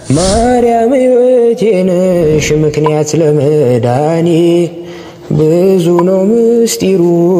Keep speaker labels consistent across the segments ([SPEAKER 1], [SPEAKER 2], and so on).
[SPEAKER 1] ማርያም ሕይወቴ ነሽ ምክንያት ለመዳኔ ብዙ ነው ምስጢሩ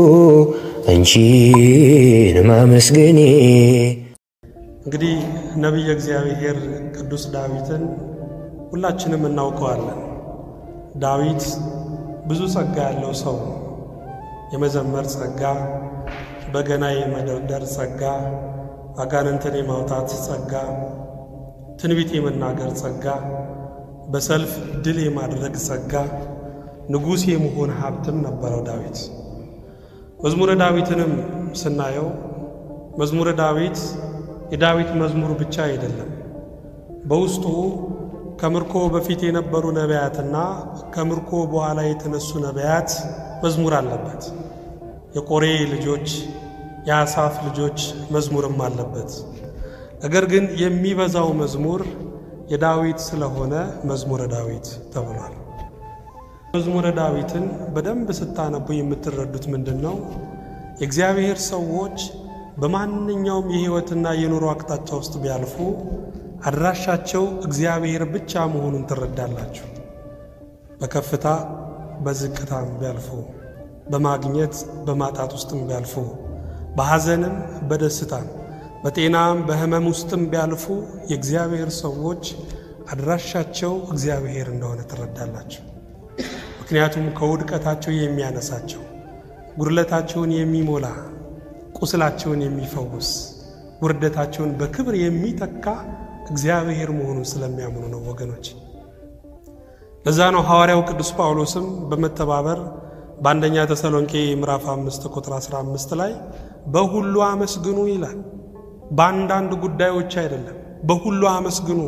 [SPEAKER 1] አንቺን ማመስገኔ።
[SPEAKER 2] እንግዲህ ነቢየ እግዚአብሔር ቅዱስ ዳዊትን ሁላችንም እናውቀዋለን። ዳዊት ብዙ ጸጋ ያለው ሰው ነው። የመዘመር ጸጋ፣ በገና የመደርደር ጸጋ፣ አጋንንትን የማውጣት ጸጋ፣ ትንቢት የመናገር ጸጋ፣ በሰልፍ ድል የማድረግ ጸጋ፣ ንጉሥ የመሆን ሀብትም ነበረው ዳዊት። መዝሙረ ዳዊትንም ስናየው መዝሙረ ዳዊት የዳዊት መዝሙር ብቻ አይደለም። በውስጡ ከምርኮ በፊት የነበሩ ነቢያትና ከምርኮ በኋላ የተነሱ ነቢያት መዝሙር አለበት። የቆሬ ልጆች፣ የአሳፍ ልጆች መዝሙርም አለበት። ነገር ግን የሚበዛው መዝሙር የዳዊት ስለሆነ መዝሙረ ዳዊት ተብሏል። መዝሙረ ዳዊትን በደንብ ስታነቡ የምትረዱት ምንድን ነው? የእግዚአብሔር ሰዎች በማንኛውም የሕይወትና የኑሮ አቅጣጫ ውስጥ ቢያልፉ አድራሻቸው እግዚአብሔር ብቻ መሆኑን ትረዳላችሁ። በከፍታ በዝቅታም ቢያልፉ፣ በማግኘት በማጣት ውስጥም ቢያልፉ፣ በሐዘንም በደስታም፣ በጤናም በሕመም ውስጥም ቢያልፉ የእግዚአብሔር ሰዎች አድራሻቸው እግዚአብሔር እንደሆነ ትረዳላችሁ። ምክንያቱም ከውድቀታቸው የሚያነሳቸው፣ ጉድለታቸውን የሚሞላ፣ ቁስላቸውን የሚፈውስ፣ ውርደታቸውን በክብር የሚተካ እግዚአብሔር መሆኑን ስለሚያምኑ ነው ወገኖች። ለዛ ነው ሐዋርያው ቅዱስ ጳውሎስም በመተባበር በአንደኛ ተሰሎንቄ ምዕራፍ 5 ቁጥር 15 ላይ በሁሉ አመስግኑ ይላል። በአንዳንድ ጉዳዮች አይደለም፣ በሁሉ አመስግኑ።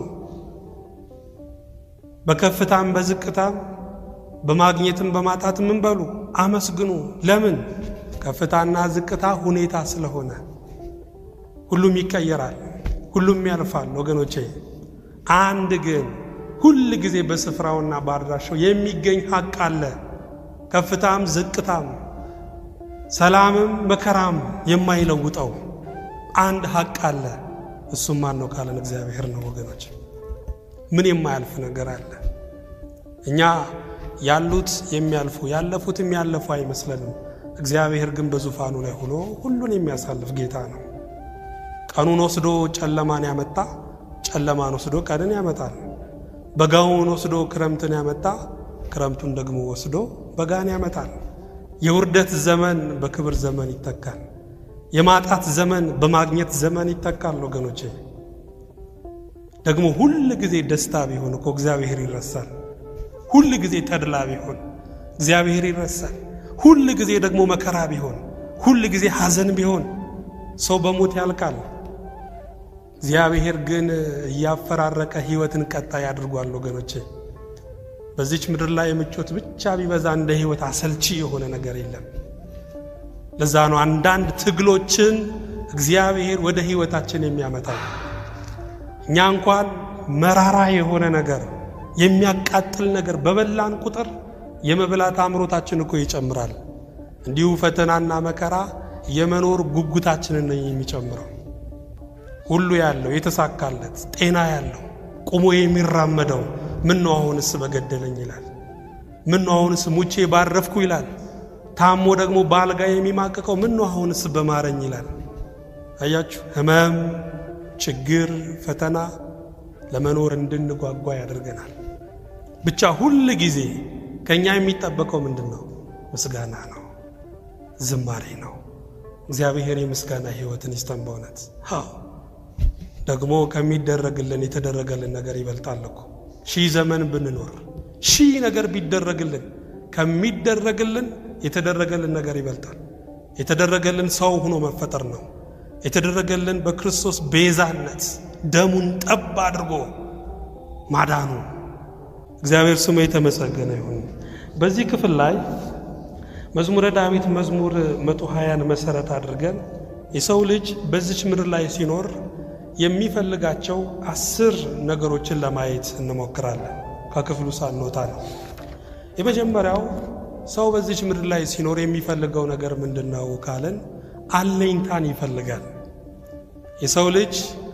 [SPEAKER 2] በከፍታም በዝቅታም በማግኘትም በማጣት ምን በሉ አመስግኑ። ለምን? ከፍታና ዝቅታ ሁኔታ ስለሆነ ሁሉም ይቀየራል፣ ሁሉም ያልፋል። ወገኖቼ አንድ ግን ሁል ጊዜ በስፍራውና በአድራሻው የሚገኝ ሀቅ አለ። ከፍታም ዝቅታም፣ ሰላምም መከራም የማይለውጠው አንድ ሀቅ አለ። እሱም ማን ነው ካለን እግዚአብሔር ነው ወገኖች። ምን የማያልፍ ነገር አለ? እኛ ያሉት የሚያልፉ ያለፉት የሚያለፉ አይመስለንም። እግዚአብሔር ግን በዙፋኑ ላይ ሆኖ ሁሉን የሚያሳልፍ ጌታ ነው። ቀኑን ወስዶ ጨለማን ያመጣ ጨለማን ወስዶ ቀንን ያመጣል። በጋውን ወስዶ ክረምትን ያመጣ ክረምቱን ደግሞ ወስዶ በጋን ያመጣል። የውርደት ዘመን በክብር ዘመን ይተካል። የማጣት ዘመን በማግኘት ዘመን ይተካል። ወገኖቼ ደግሞ ሁል ጊዜ ደስታ ቢሆን እኮ እግዚአብሔር ይረሳል። ሁል ጊዜ ተድላ ቢሆን እግዚአብሔር ይረሳል። ሁል ጊዜ ደግሞ መከራ ቢሆን፣ ሁል ጊዜ ሐዘን ቢሆን ሰው በሞት ያልቃል። እግዚአብሔር ግን እያፈራረቀ ሕይወትን ቀጣይ አድርጓል። ወገኖቼ በዚች ምድር ላይ ምቾት ብቻ ቢበዛ እንደ ሕይወት አሰልቺ የሆነ ነገር የለም። ለዛ ነው አንዳንድ ትግሎችን እግዚአብሔር ወደ ሕይወታችን የሚያመጣው። እኛ እንኳን መራራ የሆነ ነገር የሚያቃጥል ነገር በበላን ቁጥር የመብላት አምሮታችን እኮ ይጨምራል። እንዲሁ ፈተናና መከራ የመኖር ጉጉታችንን ነው የሚጨምረው። ሁሉ ያለው የተሳካለት ጤና ያለው ቁሞ የሚራመደው ምን ነው አሁንስ በገደለኝ ይላል። ምን ነው አሁንስ ሙቼ ባረፍኩ ይላል። ታሞ ደግሞ በአልጋ የሚማቅቀው ምን ነው አሁንስ በማረኝ ይላል። አያችሁ፣ ሕመም፣ ችግር፣ ፈተና ለመኖር እንድንጓጓ ያደርገናል። ብቻ ሁል ጊዜ ከእኛ የሚጠበቀው ምንድን ነው? ምስጋና ነው፣ ዝማሬ ነው። እግዚአብሔር የምስጋና ሕይወትን ይስጠን በእውነት አዎ። ደግሞ ከሚደረግልን የተደረገልን ነገር ይበልጣል እኮ ሺህ ዘመን ብንኖር ሺህ ነገር ቢደረግልን ከሚደረግልን የተደረገልን ነገር ይበልጣል። የተደረገልን ሰው ሆኖ መፈጠር ነው። የተደረገልን በክርስቶስ ቤዛነት ደሙን ጠብ አድርጎ ማዳኑ እግዚአብሔር ስሙ የተመሰገነ ይሁን። በዚህ ክፍል ላይ መዝሙረ ዳዊት መዝሙር መቶ ሀያን መሰረት አድርገን የሰው ልጅ በዚች ምድር ላይ ሲኖር የሚፈልጋቸው አስር ነገሮችን ለማየት እንሞክራለን። ከክፍሉ ሳንወጣ ነው። የመጀመሪያው ሰው በዚች ምድር ላይ ሲኖር የሚፈልገው ነገር ምንድን ነው ካለን አለኝታን ይፈልጋል። የሰው ልጅ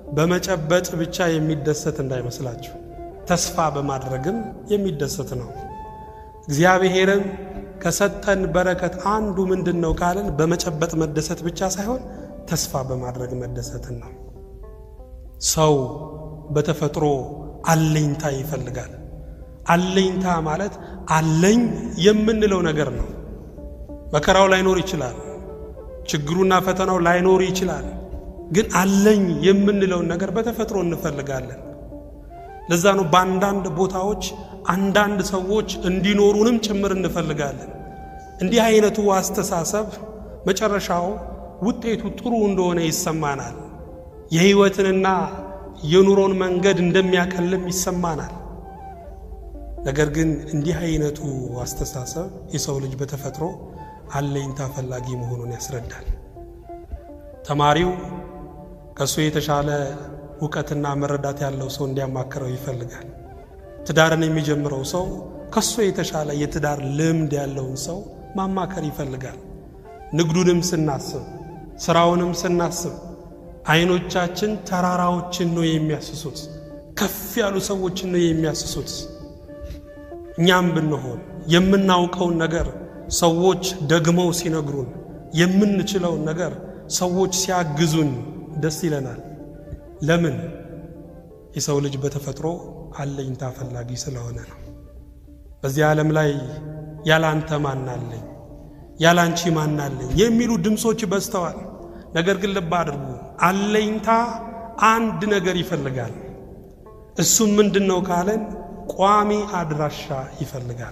[SPEAKER 2] በመጨበጥ ብቻ የሚደሰት እንዳይመስላችሁ፣ ተስፋ በማድረግም የሚደሰት ነው። እግዚአብሔርም ከሰጠን በረከት አንዱ ምንድን ነው ካልን በመጨበጥ መደሰት ብቻ ሳይሆን ተስፋ በማድረግ መደሰትን ነው። ሰው በተፈጥሮ አለኝታ ይፈልጋል። አለኝታ ማለት አለኝ የምንለው ነገር ነው። መከራው ላይኖር ይችላል፣ ችግሩና ፈተናው ላይኖር ይችላል። ግን አለኝ የምንለውን ነገር በተፈጥሮ እንፈልጋለን። ለዛ ነው በአንዳንድ ቦታዎች አንዳንድ ሰዎች እንዲኖሩንም ጭምር እንፈልጋለን። እንዲህ አይነቱ አስተሳሰብ መጨረሻው ውጤቱ ጥሩ እንደሆነ ይሰማናል። የሕይወትንና የኑሮን መንገድ እንደሚያቀልም ይሰማናል። ነገር ግን እንዲህ አይነቱ አስተሳሰብ የሰው ልጅ በተፈጥሮ አለኝታ ፈላጊ መሆኑን ያስረዳል። ተማሪው ከእሱ የተሻለ እውቀትና መረዳት ያለው ሰው እንዲያማክረው ይፈልጋል። ትዳርን የሚጀምረው ሰው ከሱ የተሻለ የትዳር ልምድ ያለውን ሰው ማማከር ይፈልጋል። ንግዱንም ስናስብ፣ ስራውንም ስናስብ አይኖቻችን ተራራዎችን ነው የሚያስሱት፣ ከፍ ያሉ ሰዎችን ነው የሚያስሱት። እኛም ብንሆን የምናውቀውን ነገር ሰዎች ደግመው ሲነግሩን፣ የምንችለውን ነገር ሰዎች ሲያግዙን ደስ ይለናል። ለምን? የሰው ልጅ በተፈጥሮ አለኝታ ፈላጊ ስለሆነ ነው። በዚህ ዓለም ላይ ያላንተ ማናለኝ፣ ያላንቺ ማናለኝ የሚሉ ድምፆች በዝተዋል። ነገር ግን ልብ አድርጉ፣ አለኝታ አንድ ነገር ይፈልጋል። እሱም ምንድን ነው ካለን ቋሚ አድራሻ ይፈልጋል።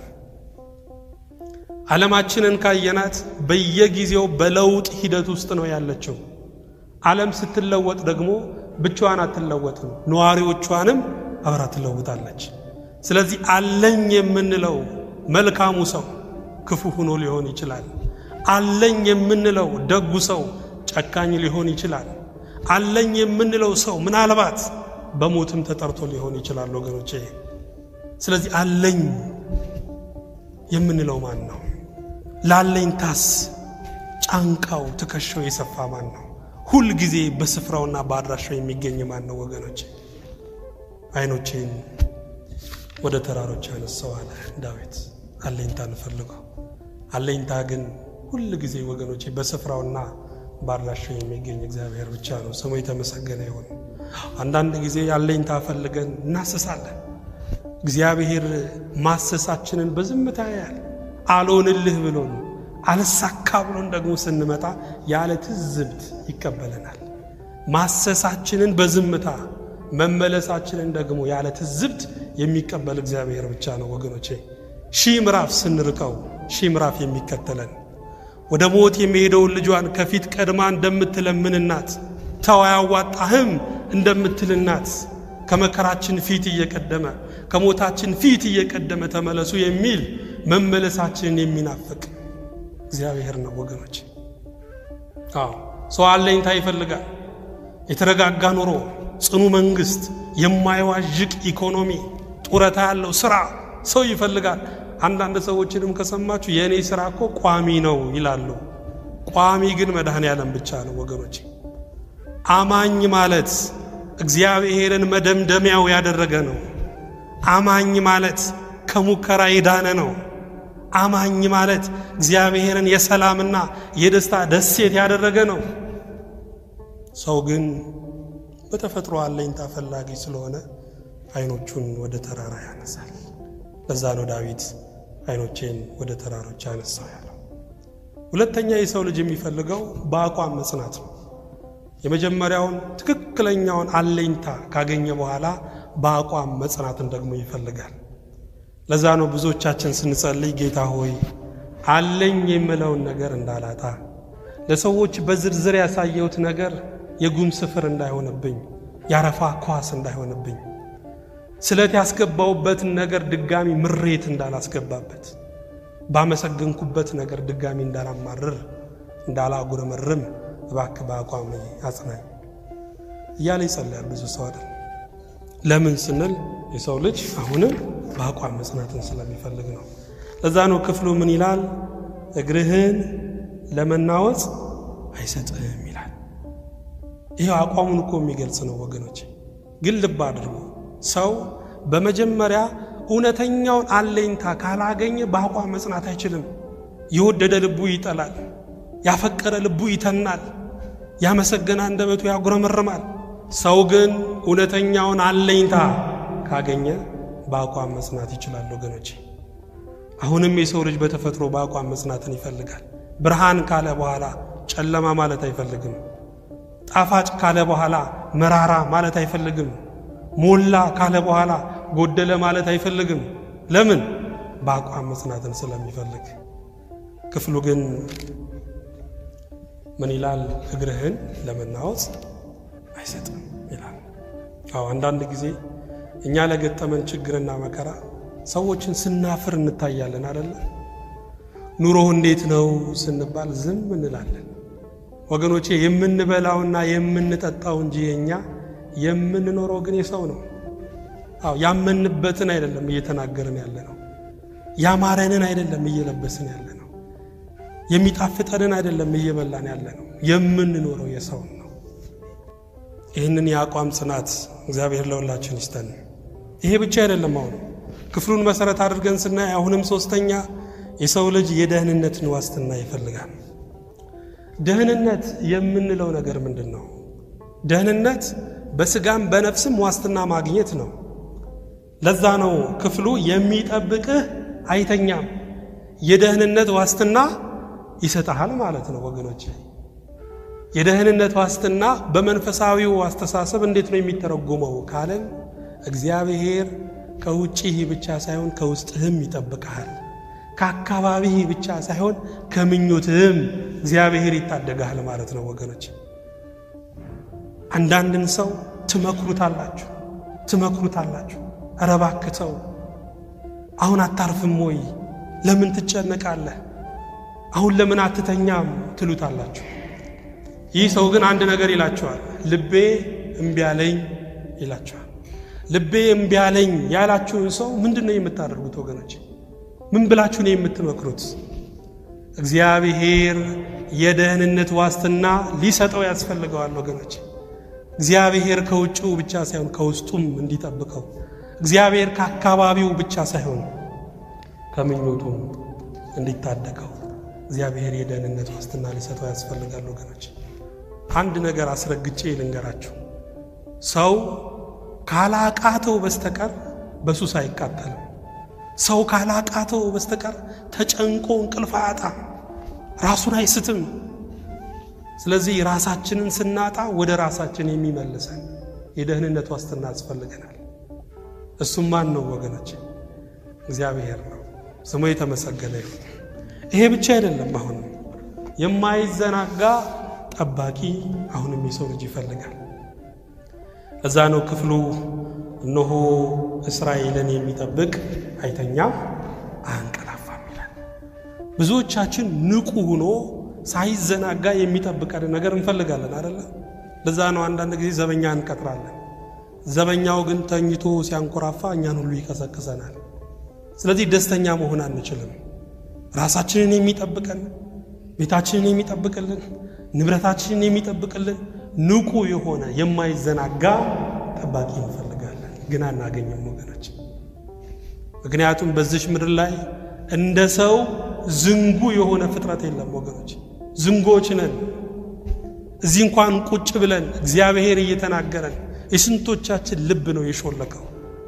[SPEAKER 2] ዓለማችንን ካየናት በየጊዜው በለውጥ ሂደት ውስጥ ነው ያለችው። ዓለም ስትለወጥ ደግሞ ብቻዋን አትለወጥም፣ ነዋሪዎቿንም አብራ ትለውጣለች። ስለዚህ አለኝ የምንለው መልካሙ ሰው ክፉ ሆኖ ሊሆን ይችላል። አለኝ የምንለው ደጉ ሰው ጨካኝ ሊሆን ይችላል። አለኝ የምንለው ሰው ምናልባት በሞትም ተጠርቶ ሊሆን ይችላል ወገኖቼ። ስለዚህ አለኝ የምንለው ማን ነው? ላለኝታስ ጫንቃው ትከሻው የሰፋ ማን ነው? ሁል ጊዜ በስፍራውና በአድራሻው የሚገኝ ማን ነው ወገኖቼ? አይኖቼን ወደ ተራሮች ያነሳው አለ ዳዊት። አለኝታ እንፈልገው። አለኝታ ግን ሁል ጊዜ ወገኖቼ በስፍራውና በአድራሻው የሚገኝ እግዚአብሔር ብቻ ነው። ስሙ የተመሰገነ ይሁን። አንዳንድ ጊዜ አለኝታ ፈልገን እናስሳለን። እግዚአብሔር ማሰሳችንን በዝምታ ያያል። አልሆንልህ ብሎን አልሳካ ብሎን ደግሞ ስንመጣ ያለ ትዝብት ይቀበለናል። ማሰሳችንን በዝምታ መመለሳችንን ደግሞ ያለ ትዝብት የሚቀበል እግዚአብሔር ብቻ ነው ወገኖቼ። ሺህ ምዕራፍ ስንርቀው ሺህ ምዕራፍ የሚከተለን ወደ ሞት የሚሄደውን ልጇን ከፊት ቀድማ እንደምትለምን እናት ተው አያዋጣህም እንደምትል እናት ከመከራችን ፊት እየቀደመ ከሞታችን ፊት እየቀደመ ተመለሱ የሚል መመለሳችንን የሚናፍቅ እግዚአብሔር ነው ወገኖች። አዎ ሰው አለኝታ ይፈልጋል። የተረጋጋ ኑሮ፣ ጽኑ መንግስት፣ የማይዋዥቅ ኢኮኖሚ፣ ጡረታ ያለው ስራ ሰው ይፈልጋል። አንዳንድ ሰዎችንም ከሰማችሁ የእኔ ስራ እኮ ቋሚ ነው ይላሉ። ቋሚ ግን መድኃኔ ዓለም ብቻ ነው ወገኖች። አማኝ ማለት እግዚአብሔርን መደምደሚያው ያደረገ ነው። አማኝ ማለት ከሙከራ የዳነ ነው። አማኝ ማለት እግዚአብሔርን የሰላምና የደስታ ደሴት ያደረገ ነው። ሰው ግን በተፈጥሮ አለኝታ ፈላጊ ስለሆነ አይኖቹን ወደ ተራራ ያነሳል። ለዛ ነው ዳዊት አይኖቼን ወደ ተራሮች ያነሳው ያለው። ሁለተኛ የሰው ልጅ የሚፈልገው በአቋም መጽናት ነው። የመጀመሪያውን ትክክለኛውን አለኝታ ካገኘ በኋላ በአቋም መጽናትን ደግሞ ይፈልጋል። ለዛ ነው ብዙዎቻችን ስንጸልይ ጌታ ሆይ አለኝ የምለውን ነገር እንዳላጣ፣ ለሰዎች በዝርዝር ያሳየሁት ነገር የጉም ስፍር እንዳይሆንብኝ፣ ያረፋ ኳስ እንዳይሆንብኝ፣ ስለት ያስገባውበትን ነገር ድጋሚ ምሬት እንዳላስገባበት፣ ባመሰገንኩበት ነገር ድጋሚ እንዳላማርር፣ እንዳላጉረመርም እባክህ በአቋም አጽናኝ እያለ ይጸልያል ብዙ ሰው አይደል። ለምን ስንል የሰው ልጅ አሁንም በአቋም መጽናትን ስለሚፈልግ ነው። ለዛ ነው ክፍሉ ምን ይላል? እግርህን ለመናወጽ አይሰጥህም ይላል። ይህ አቋሙን እኮ የሚገልጽ ነው ወገኖች። ግን ልብ አድርጉ፣ ሰው በመጀመሪያ እውነተኛውን አለኝታ ካላገኘ በአቋም መጽናት አይችልም። የወደደ ልቡ ይጠላል፣ ያፈቀረ ልቡ ይተናል፣ ያመሰገነ አንደበቱ ያጉረመርማል። ሰው ግን እውነተኛውን አለኝታ ካገኘ በአቋም መጽናት ይችላል ወገኖች። አሁንም የሰው ልጅ በተፈጥሮ በአቋም መጽናትን ይፈልጋል። ብርሃን ካለ በኋላ ጨለማ ማለት አይፈልግም። ጣፋጭ ካለ በኋላ መራራ ማለት አይፈልግም። ሞላ ካለ በኋላ ጎደለ ማለት አይፈልግም። ለምን? በአቋም መጽናትን ስለሚፈልግ። ክፍሉ ግን ምን ይላል? እግርህን ለመናወጽ አይሰጥም ይላል። አዎ አንዳንድ ጊዜ እኛ ለገጠመን ችግርና መከራ ሰዎችን ስናፍር እንታያለን አደለ? ኑሮ እንዴት ነው ስንባል ዝም እንላለን። ወገኖቼ የምንበላውና የምንጠጣው እንጂ የኛ የምንኖረው ግን የሰው ነው። አዎ ያመንበትን አይደለም እየተናገርን ያለ ነው። ያማረንን አይደለም እየለበስን ያለ ነው። የሚጣፍጠንን አይደለም እየበላን ያለ ነው። የምንኖረው የሰውን ነው። ይህንን የአቋም ጽናት እግዚአብሔር ለሁላችን ይስጠን። ይሄ ብቻ አይደለም። አሁን ክፍሉን መሰረት አድርገን ስናይ አሁንም ሶስተኛ የሰው ልጅ የደህንነትን ዋስትና ይፈልጋል። ደህንነት የምንለው ነገር ምንድን ነው? ደህንነት በስጋም በነፍስም ዋስትና ማግኘት ነው። ለዛ ነው ክፍሉ የሚጠብቅህ አይተኛም፣ የደህንነት ዋስትና ይሰጠሃል ማለት ነው ወገኖች። የደህንነት ዋስትና በመንፈሳዊው አስተሳሰብ እንዴት ነው የሚተረጎመው ካለን እግዚአብሔር ከውጭህ ብቻ ሳይሆን ከውስጥህም ይጠብቅሃል። ከአካባቢህ ብቻ ሳይሆን ከምኞትህም እግዚአብሔር ይታደግሃል ማለት ነው ወገኖች። አንዳንድን ሰው ትመክሩታላችሁ ትመክሩታላችሁ፣ ኧረ እባክህ ተው፣ አሁን አታርፍም ወይ? ለምን ትጨነቃለህ? አሁን ለምን አትተኛም? ትሉታላችሁ። ይህ ሰው ግን አንድ ነገር ይላችኋል። ልቤ እምቢ አለኝ ይላችኋል። ልቤ እምቢ አለኝ ያላችሁን ሰው ምንድን ነው የምታደርጉት ወገኖች? ምን ብላችሁ ነው የምትመክሩት? እግዚአብሔር የደህንነት ዋስትና ሊሰጠው ያስፈልገዋል ወገኖች። እግዚአብሔር ከውጭው ብቻ ሳይሆን ከውስጡም እንዲጠብቀው፣ እግዚአብሔር ከአካባቢው ብቻ ሳይሆን ከምኞቱም እንዲታደገው እግዚአብሔር የደህንነት ዋስትና ሊሰጠው ያስፈልጋል ወገኖች። አንድ ነገር አስረግጬ ልንገራችሁ። ሰው ካላቃተው በስተቀር በሱስ አይቃጠልም። ሰው ካላቃተው በስተቀር ተጨንቆ እንቅልፍ አያጣም፣ ራሱን አይስትም። ስለዚህ ራሳችንን ስናጣ ወደ ራሳችን የሚመልሰን የደህንነት ዋስትና ያስፈልገናል። እሱም ማን ነው ወገኖች? እግዚአብሔር ነው። ስሙ የተመሰገነ ይሁን። ይሄ ብቻ አይደለም። አሁንም የማይዘናጋ ጠባቂ አሁንም የሰው ልጅ ይፈልጋል። እዛ ነው ክፍሉ እነሆ እስራኤልን የሚጠብቅ አይተኛም አያንቀላፋም ይላል። ብዙዎቻችን ንቁ ሆኖ ሳይዘናጋ የሚጠብቀን ነገር እንፈልጋለን አደለ? ለዛ ነው አንዳንድ ጊዜ ዘበኛ እንቀጥራለን። ዘበኛው ግን ተኝቶ ሲያንኮራፋ እኛን ሁሉ ይቀሰቅሰናል። ስለዚህ ደስተኛ መሆን አንችልም። ራሳችንን የሚጠብቀን ቤታችንን የሚጠብቅልን ንብረታችንን የሚጠብቅልን ንቁ የሆነ የማይዘናጋ ጠባቂ እንፈልጋለን፣ ግን አናገኝም ወገኖች። ምክንያቱም በዚች ምድር ላይ እንደ ሰው ዝንጉ የሆነ ፍጥረት የለም ወገኖች። ዝንጎች ነን። እዚህ እንኳን ቁጭ ብለን እግዚአብሔር እየተናገረን የስንቶቻችን ልብ ነው የሾለከው?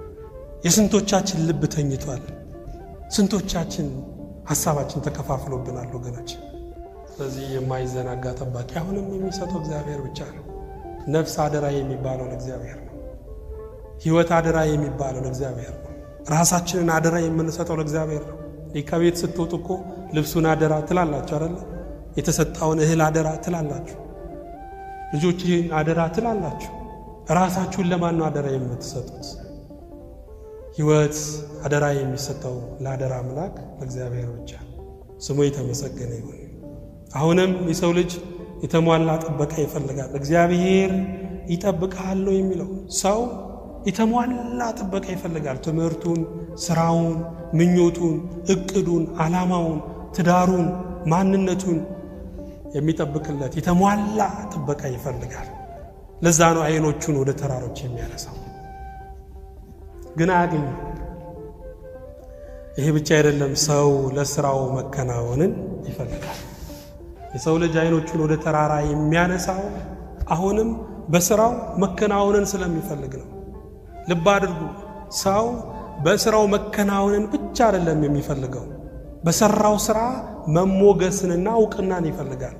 [SPEAKER 2] የስንቶቻችን ልብ ተኝቷል? ስንቶቻችን ሀሳባችን ተከፋፍሎብናል ወገኖች። ስለዚህ የማይዘናጋ ጠባቂ አሁንም የሚሰጠው እግዚአብሔር ብቻ ነው። ነፍስ አደራ የሚባለው ለእግዚአብሔር ነው። ሕይወት አደራ የሚባለው ለእግዚአብሔር ነው። ራሳችንን አደራ የምንሰጠው ለእግዚአብሔር ነው። ከቤት ስትወጡ እኮ ልብሱን አደራ ትላላችሁ አይደለ? የተሰጣውን እህል አደራ ትላላችሁ። ልጆችህን አደራ ትላላችሁ። ራሳችሁን ለማን ነው አደራ የምትሰጡት? ሕይወት አደራ የሚሰጠው ለአደራ አምላክ ለእግዚአብሔር ብቻ። ስሙ የተመሰገነ ይሁን። አሁንም የሰው ልጅ የተሟላ ጥበቃ ይፈልጋል። እግዚአብሔር ይጠብቅሃል ነው የሚለው። ሰው የተሟላ ጥበቃ ይፈልጋል። ትምህርቱን፣ ስራውን፣ ምኞቱን፣ እቅዱን፣ ዓላማውን፣ ትዳሩን፣ ማንነቱን የሚጠብቅለት የተሟላ ጥበቃ ይፈልጋል። ለዛ ነው አይኖቹን ወደ ተራሮች የሚያነሳው፣ ግን አያገኝም። ይሄ ብቻ አይደለም፣ ሰው ለስራው መከናወንን ይፈልጋል። የሰው ልጅ አይኖቹን ወደ ተራራ የሚያነሳው አሁንም በስራው መከናወንን ስለሚፈልግ ነው። ልብ አድርጉ። ሰው በስራው መከናወንን ብቻ አይደለም የሚፈልገው፣ በሰራው ስራ መሞገስንና እውቅናን ይፈልጋል።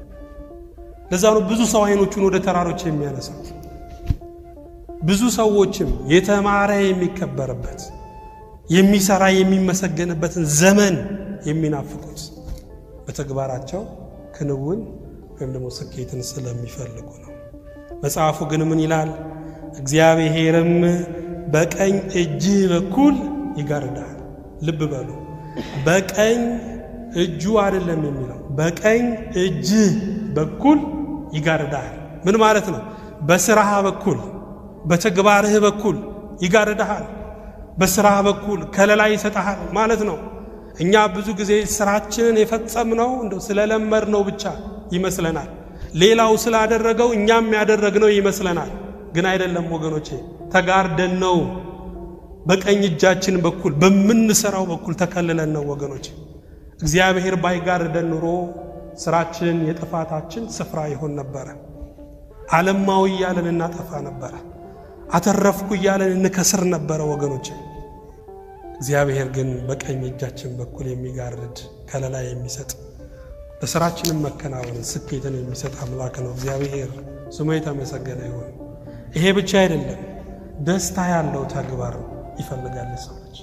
[SPEAKER 2] ለዛ ነው ብዙ ሰው አይኖቹን ወደ ተራሮች የሚያነሳው። ብዙ ሰዎችም የተማረ የሚከበርበት የሚሰራ የሚመሰገንበትን ዘመን የሚናፍቁት በተግባራቸው ክንውን ወይም ደግሞ ስኬትን ስለሚፈልጉ ነው። መጽሐፉ ግን ምን ይላል? እግዚአብሔርም በቀኝ እጅህ በኩል ይጋርዳል። ልብ በሉ፣ በቀኝ እጁ አይደለም የሚለው በቀኝ እጅህ በኩል ይጋርዳል። ምን ማለት ነው? በስራህ በኩል በተግባርህ በኩል ይጋርዳሃል። በስራህ በኩል ከለላ ይሰጠሃል ማለት ነው። እኛ ብዙ ጊዜ ስራችንን የፈጸምነው እንደው ስለለመድነው ብቻ ይመስለናል። ሌላው ስላደረገው እኛም ያደረግነው ይመስለናል። ግን አይደለም ወገኖቼ፣ ተጋርደን ነው። በቀኝ እጃችን በኩል በምንሰራው በኩል ተከልለን ነው ወገኖቼ። እግዚአብሔር ባይጋርደን ኑሮ ስራችን የጥፋታችን ስፍራ ይሆን ነበረ። ዓለማዊ እያለን እናጠፋ ነበረ። አተረፍኩ እያለን እንከስር ነበረ ወገኖቼ። እግዚአብሔር ግን በቀኝ እጃችን በኩል የሚጋርድ ከለላ የሚሰጥ ለስራችንም መከናወንን ስኬትን የሚሰጥ አምላክ ነው። እግዚአብሔር ስሙ የተመሰገነ ይሁን። ይሄ ብቻ አይደለም፣ ደስታ ያለው ተግባር ይፈልጋል የሰው ልጅ።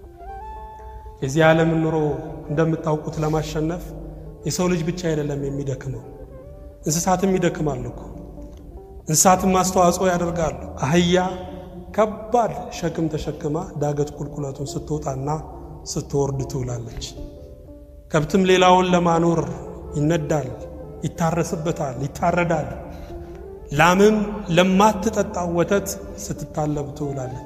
[SPEAKER 2] የዚህ ዓለምን ኑሮ እንደምታውቁት ለማሸነፍ የሰው ልጅ ብቻ አይደለም የሚደክመው፣ እንስሳትም ይደክማሉ እኮ። እንስሳትም አስተዋጽኦ ያደርጋሉ። አህያ ከባድ ሸክም ተሸክማ ዳገት ቁልቁለቱን ስትወጣና ስትወርድ ትውላለች። ከብትም ሌላውን ለማኖር ይነዳል፣ ይታረስበታል፣ ይታረዳል። ላምም ለማትጠጣው ወተት ስትታለብ ትውላለች።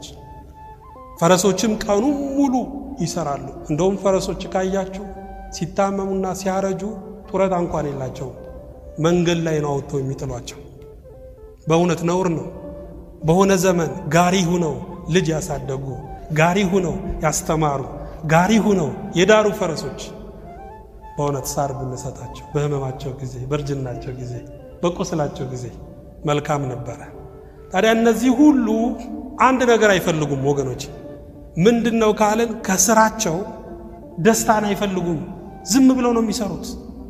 [SPEAKER 2] ፈረሶችም ቀኑ ሙሉ ይሰራሉ። እንደውም ፈረሶች ካያችሁ ሲታመሙና ሲያረጁ ጡረታ እንኳን የላቸውም። መንገድ ላይ ነው አውጥተው የሚጥሏቸው። በእውነት ነውር ነው። በሆነ ዘመን ጋሪ ሁነው ልጅ ያሳደጉ፣ ጋሪ ሁነው ያስተማሩ፣ ጋሪ ሁነው የዳሩ ፈረሶች በእውነት ሳር ብንሰጣቸው በሕመማቸው ጊዜ፣ በእርጅናቸው ጊዜ፣ በቁስላቸው ጊዜ መልካም ነበረ። ታዲያ እነዚህ ሁሉ አንድ ነገር አይፈልጉም ወገኖች። ምንድን ነው ካልን ከስራቸው ደስታን አይፈልጉም። ዝም ብለው ነው የሚሰሩት።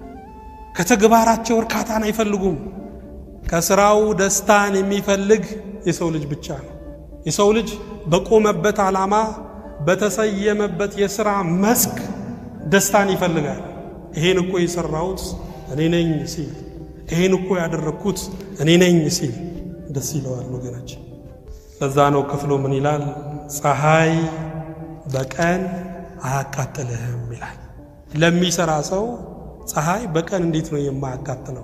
[SPEAKER 2] ከተግባራቸው እርካታን አይፈልጉም። ከስራው ደስታን የሚፈልግ የሰው ልጅ ብቻ ነው። የሰው ልጅ በቆመበት ዓላማ በተሰየመበት የሥራ መስክ ደስታን ይፈልጋል። ይሄን እኮ የሠራሁት እኔ ነኝ ሲል፣ ይሄን እኮ ያደረግኩት እኔ ነኝ ሲል ደስ ይለዋል ወገኖች። ለዛ ነው ክፍሉ ምን ይላል? ፀሐይ በቀን አያቃጥልህም ይላል። ለሚሰራ ሰው ፀሐይ በቀን እንዴት ነው የማያቃጥለው?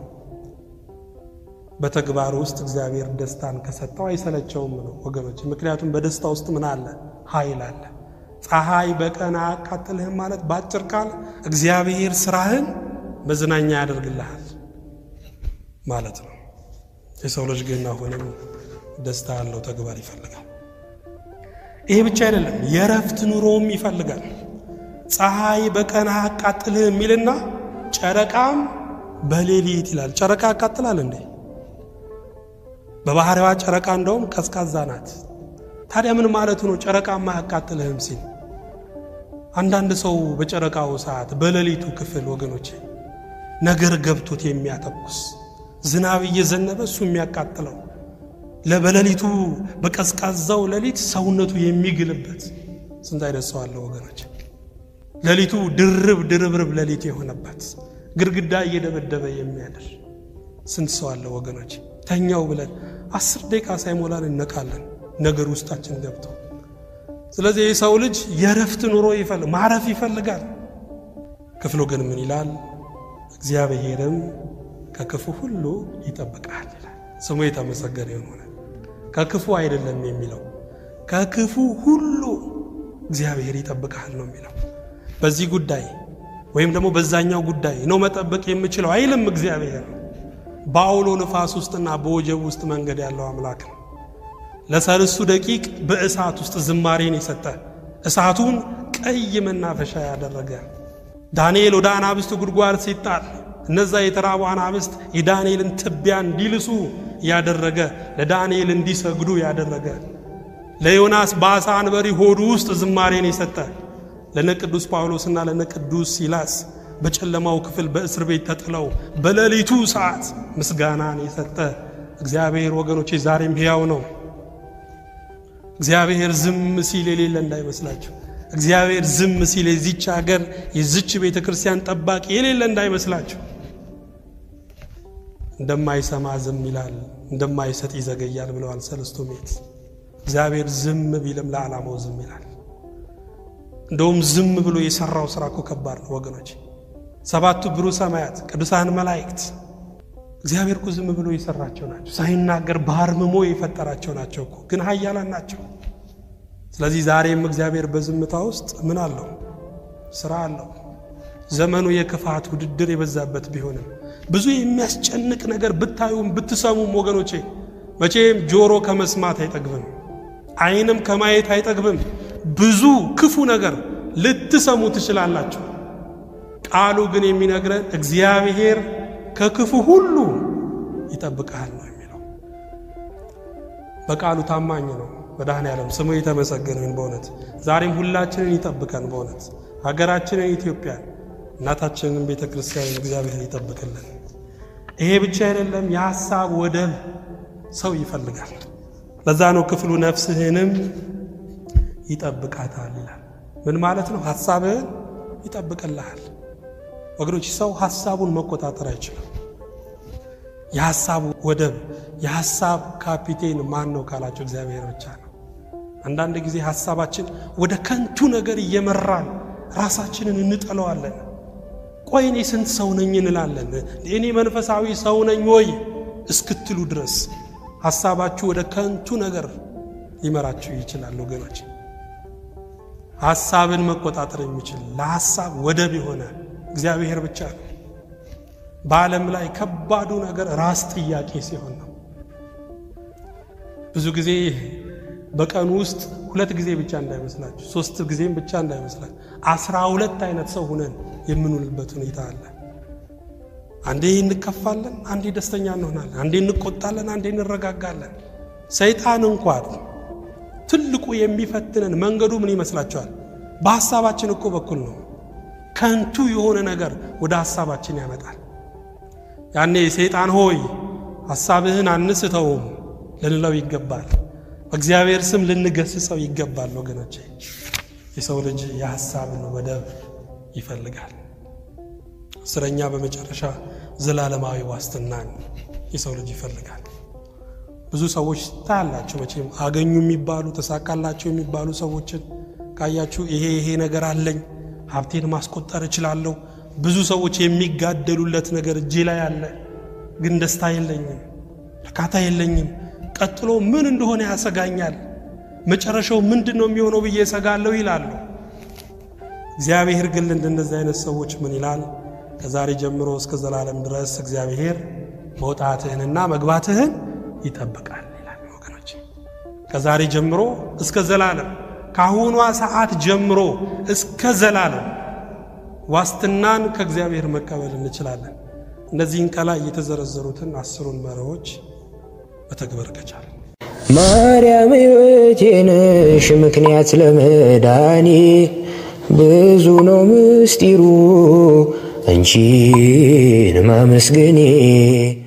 [SPEAKER 2] በተግባር ውስጥ እግዚአብሔር ደስታን ከሰጠው አይሰለቸውም ነው ወገኖች። ምክንያቱም በደስታ ውስጥ ምን አለ? ኃይል አለ። ፀሐይ በቀን አያቃጥልህም ማለት በአጭር ቃል እግዚአብሔር ስራህን መዝናኛ ያደርግልሃል ማለት ነው። የሰው ልጅ ግን አሁንም ደስታ ያለው ተግባር ይፈልጋል። ይሄ ብቻ አይደለም፣ የእረፍት ኑሮም ይፈልጋል። ፀሐይ በቀን አያቃጥልህ የሚልና ጨረቃም በሌሊት ይላል። ጨረቃ ያቃጥላል እንዴ? በባህሪዋ ጨረቃ እንደውም ቀዝቃዛ ናት። ታዲያ ምን ማለቱ ነው? ጨረቃማ አያቃጥልህም ሲል አንዳንድ ሰው በጨረቃው ሰዓት በሌሊቱ ክፍል ወገኖቼ ነገር ገብቶት የሚያተኩስ ዝናብ እየዘነበ እሱ የሚያቃጥለው ለበሌሊቱ በቀዝቃዛው ሌሊት ሰውነቱ የሚግልበት ስንት አይነት ሰው አለ ወገኖች። ሌሊቱ ድርብ ድርብርብ ሌሊት የሆነበት ግድግዳ እየደበደበ የሚያድር ስንት ሰው አለ ወገኖች። ተኛው ብለን አስር ደቂቃ ሳይሞላን እነቃለን ነገር ውስጣችን ገብቶ። ስለዚህ የሰው ልጅ የእረፍት ኑሮ ይፈልግ ማረፍ ይፈልጋል። ክፍሉ ግን ምን ይላል? እግዚአብሔርም ከክፉ ሁሉ ይጠብቃል ይላል። ስሙ የተመሰገነ የሆነ ከክፉ አይደለም የሚለው ከክፉ ሁሉ እግዚአብሔር ይጠብቃል ነው የሚለው። በዚህ ጉዳይ ወይም ደግሞ በዛኛው ጉዳይ ነው መጠበቅ የምችለው አይልም እግዚአብሔር። በአውሎ ንፋስ ውስጥና በወጀብ ውስጥ መንገድ ያለው አምላክ ነው። ለሰልስቱ ደቂቅ በእሳት ውስጥ ዝማሬን የሰጠ እሳቱን ቀይ መናፈሻ ያደረገ ዳንኤል ወደ አናብስት ጉድጓድ ሲጣል እነዛ የተራቡ አናብስት የዳንኤልን ትቢያ እንዲልሱ ያደረገ ለዳንኤል እንዲሰግዱ ያደረገ ለዮናስ በአሳ አንበሪ ሆዱ ውስጥ ዝማሬን የሰጠ ለነ ቅዱስ ጳውሎስና ለነ ቅዱስ ሲላስ በጨለማው ክፍል በእስር ቤት ተጥለው በሌሊቱ ሰዓት ምስጋናን የሰጠ እግዚአብሔር ወገኖቼ ዛሬም ሕያው ነው። እግዚአብሔር ዝም ሲል የሌለ እንዳይመስላችሁ። እግዚአብሔር ዝም ሲል የዚች ሀገር የዚች ቤተ ክርስቲያን ጠባቂ የሌለ እንዳይመስላችሁ። እንደማይሰማ ዝም ይላል፣ እንደማይሰጥ ይዘገያል ብለዋል ሰለስቱ ምዕት። እግዚአብሔር ዝም ቢልም ለዓላማው ዝም ይላል። እንደውም ዝም ብሎ የሰራው ስራ እኮ ከባድ ነው ወገኖች። ሰባቱ ብሩህ ሰማያት ቅዱሳን መላእክት እግዚአብሔር እኮ ዝም ብሎ የሰራቸው ናቸው። ሳይናገር በአርምሞ የፈጠራቸው ናቸው እኮ ግን ኃያላን ናቸው። ስለዚህ ዛሬም እግዚአብሔር በዝምታ ውስጥ ምን አለው? ስራ አለው። ዘመኑ የክፋት ውድድር የበዛበት ቢሆንም ብዙ የሚያስጨንቅ ነገር ብታዩም ብትሰሙም ወገኖቼ መቼም ጆሮ ከመስማት አይጠግብም፣ ዓይንም ከማየት አይጠግብም። ብዙ ክፉ ነገር ልትሰሙ ትችላላችሁ። ቃሉ ግን የሚነግረን እግዚአብሔር ከክፉ ሁሉ ይጠብቃል ነው የሚለው። በቃሉ ታማኝ ነው መድኃኔዓለም ስሙ የተመሰገነ ይሁን። በእውነት ዛሬም ሁላችንን ይጠብቀን። በእውነት ሀገራችንን ኢትዮጵያን፣ እናታችንን ቤተ ክርስቲያንን እግዚአብሔር ይጠብቅልን። ይሄ ብቻ አይደለም፣ የሐሳብ ወደብ ሰው ይፈልጋል። ለዛ ነው ክፍሉ ነፍስህንም ይጠብቃታል ይላል። ምን ማለት ነው? ሐሳብህን ይጠብቅልሃል። ወገኖች ሰው ሐሳቡን መቆጣጠር አይችልም። የሐሳብ ወደብ የሐሳብ ካፒቴን ማን ነው ካላቸው እግዚአብሔር ብቻ ነው። አንዳንድ ጊዜ ሐሳባችን ወደ ከንቱ ነገር እየመራን ራሳችንን እንጠለዋለን። ቆይ እኔ ስንት ሰው ነኝ እንላለን። እኔ መንፈሳዊ ሰው ነኝ ወይ እስክትሉ ድረስ ሐሳባችሁ ወደ ከንቱ ነገር ሊመራችሁ ይችላል። ወገኖች ሐሳብን መቆጣጠር የሚችል ለሐሳብ ወደብ የሆነ እግዚአብሔር ብቻ ነው። በዓለም ላይ ከባዱ ነገር ራስ ጥያቄ ሲሆን ነው። ብዙ ጊዜ በቀኑ ውስጥ ሁለት ጊዜ ብቻ እንዳይመስላችሁ፣ ሶስት ጊዜም ብቻ እንዳይመስላችሁ፣ አስራ ሁለት አይነት ሰው ሁነን የምንውልበት ሁኔታ አለ። አንዴ እንከፋለን፣ አንዴ ደስተኛ እንሆናለን፣ አንዴ እንቆጣለን፣ አንዴ እንረጋጋለን። ሰይጣን እንኳን ትልቁ የሚፈትነን መንገዱ ምን ይመስላችኋል? በሐሳባችን እኮ በኩል ነው። ከንቱ የሆነ ነገር ወደ ሐሳባችን ያመጣል። ያኔ ሰይጣን ሆይ ሐሳብህን አንስተውም ልንለው ይገባል። በእግዚአብሔር ስም ልንገስጸው ይገባል። ወገኖቼ የሰው ልጅ የሐሳብን ወደብ ይፈልጋል። አስረኛ በመጨረሻ ዘላለማዊ ዋስትናን የሰው ልጅ ይፈልጋል። ብዙ ሰዎች ታያላችሁ መቼም አገኙ የሚባሉ ተሳካላቸው የሚባሉ ሰዎችን ካያችሁ ይሄ ይሄ ነገር አለኝ ሀብቴን ማስቆጠር እችላለሁ። ብዙ ሰዎች የሚጋደሉለት ነገር እጄ ላይ አለ፣ ግን ደስታ የለኝም፣ እርካታ የለኝም። ቀጥሎ ምን እንደሆነ ያሰጋኛል፣ መጨረሻው ምንድን ነው የሚሆነው ብዬ እሰጋለሁ ይላሉ። እግዚአብሔር ግን እንደነዚህ አይነት ሰዎች ምን ይላል? ከዛሬ ጀምሮ እስከ ዘላለም ድረስ እግዚአብሔር መውጣትህንና መግባትህን ይጠብቃል ይላል። ወገኖች ከዛሬ ጀምሮ እስከ ዘላለም ከአሁኗ ሰዓት ጀምሮ እስከ ዘላለም ዋስትናን ከእግዚአብሔር መቀበል እንችላለን። እነዚህን ከላይ የተዘረዘሩትን አስሩን መርሆች መተግበር ከቻለ
[SPEAKER 1] ማርያም ሕይወቴ ነሽ ምክንያት ለመዳኔ ብዙ ነው ምስጢሩ አንቺን ማመስገኔ